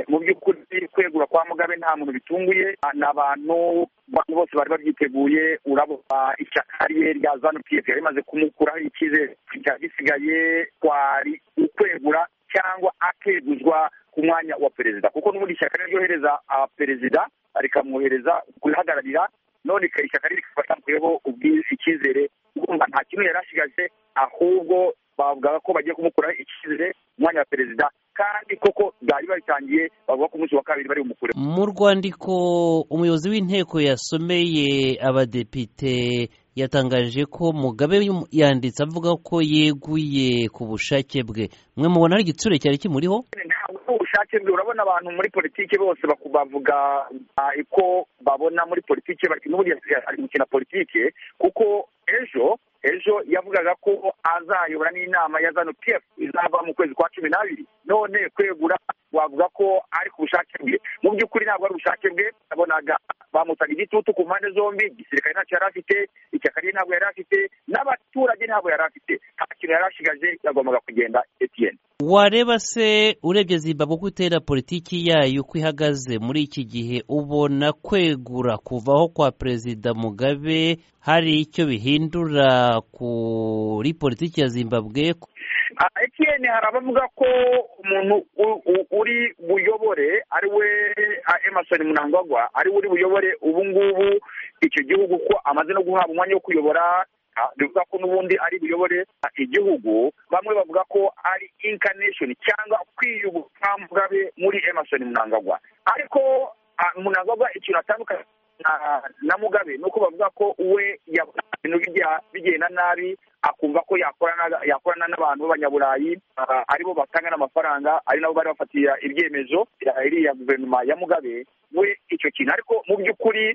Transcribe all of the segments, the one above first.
mu by'ukuri kwegura kwa mugabe nta muntu bitunguye ni abantu bose bari babyiteguye urabona ishyaka rye rya zanu piyefu yari imaze kumukuraho icyizere cyari gisigaye kwari ukwegura cyangwa akeguzwa ku mwanya wa perezida kuko n'ubundi ishyaka ryohereza perezida rikamwohereza kurihagararira none ishyaka riri rikabatanguyeho icyizere urumva nta kimwe yari asigaje ahubwo bavugaga ko bagiye kumukuraho icyizere umwanya wa perezida kandi koko byari babitangiye bavuga ko umunsi wa kabiri bari bumukure mu rwandiko umuyobozi w'inteko yasomeye abadepite yatangaje ko mugabe yanditse avuga ko yeguye ku bushake bwe mwe mubona ari igitsure cyari kimuriho ubushake bwe urabona abantu muri politiki bose bavuga uko babona muri politiki n'ubundi ari gukina politiki kuko ejo ejo yavugaga ko azayobora n'inama ya zanu piyefu izava mu kwezi kwa cumi n'abiri none kwegura wavuga ko ari ku bushake bwe mu by'ukuri ntabwo ari ubushake bwe yabonaga bamutaga igitutu ku mpande zombi igisirikare ntacyo yari afite ishyaka rye ntabwo yari afite n'abaturage ntabwo yari afite nta kintu yari ashigaje yagombaga kugenda etiyeni wareba se urebye zimbabwe uko itera politiki yayo uko ihagaze muri iki gihe ubona kwegura kuvaho kwa perezida mugabe hari icyo bihindura kuri politiki ya zimbabwe etiyeni hari abavuga ko umuntu uri buyobore ari we emerson munangagwa ari we uri buyobore ubu ngubu icyo gihugu ko amaze no guhabwa umwanya wo kuyobora bivuga ko n'ubundi ari buyobore igihugu bamwe bavuga ko ari incarnation cyangwa kwiyuguruka mugabe muri emerson munangagwa ariko munangagwa ikintu atandukanye na mugabe ni uko bavuga ko we yabona ibintu bigenda nabi akumva ko yakorana n'abantu b'abanyaburayi aribo batanga n'amafaranga ari nabo bari bafatira ibyemezo iriya guverinoma ya mugabe we icyo kintu ariko mu by'ukuri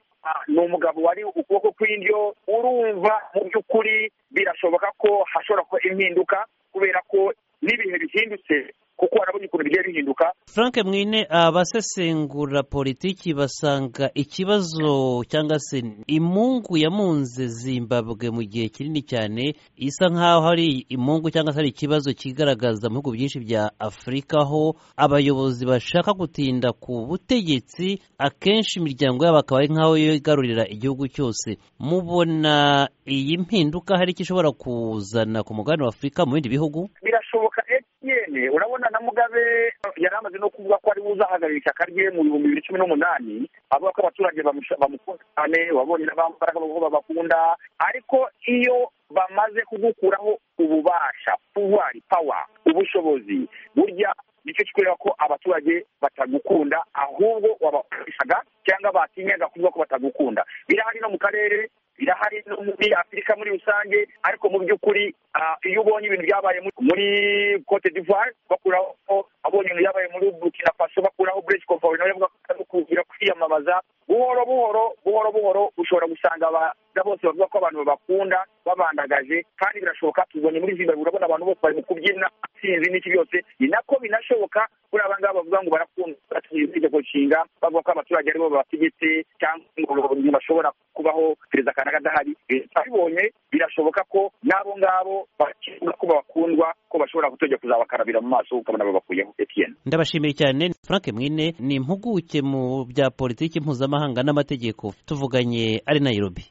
ni umugabo wari ukuboko kw'indyo urumva mu by'ukuri birashoboka ko hashobora kuba impinduka kubera ko n'ibihe bihindutse kuko harabona ukuntu bigiye bihinduka frank mwine abasesengura politiki basanga ikibazo cyangwa se imungu yamunze zimbabwe mu gihe kinini cyane isa nk'aho hari imungu cyangwa se hari ikibazo kigaragaza mu bihugu byinshi bya afurika aho abayobozi bashaka gutinda ku butegetsi akenshi imiryango yabo akaba ari nk'aho yigarurira igihugu cyose mubona iyi mpinduka hari icyo ishobora kuzana ku mugabane wa afurika mu bindi bihugu birashoboka urabona na mugabe yari amaze no kuvuga ko ari uzahagararira ishyaka rye mu bihumbi bibiri cumi n'umunani avuga ko abaturage bamukunda cyane wabonye n'abambaraga ko babakunda ariko iyo bamaze kugukuraho ububasha puwari pawa ubushobozi burya nicyo kikwereka ko abaturage batagukunda ahubwo wabakoreshaga cyangwa batinyaga kuvuga ko batagukunda birahari no mu karere birahari no muri afurika muri rusange ariko mu by'ukuri iyo ubonye ibintu byabaye muri cote d'ivoire bakuraho abonye ibintu byabaye muri burkina faso bakuraho bresi komfori nawe avuga ko kugira kwiyamamaza buhoro buhoro buhoro buhoro ushobora gusanga abana bose bavuga ko abantu babakunda babandagaje kandi birashoboka tubonye muri zimbabwe urabona abantu bose bari mu kubyina sinzi n'iki byose ni nako binashoboka kuri aba ngaba bavuga ngo barakunda itegeko nshinga bavuga ko abaturage aribo babategetse cyangwa ngo bashobora kubaho perezida kanaka adahari abibonye birashoboka ko n'abo ngabo bakunda ko babakundwa ko bashobora kutojya kuzabakarabira mu maso ukabona babakuyeho etiyeni ndabashimiye cyane frank mwine ni impuguke mu bya politiki mpuzamahanga n'amategeko tuvuganye ari nayirobi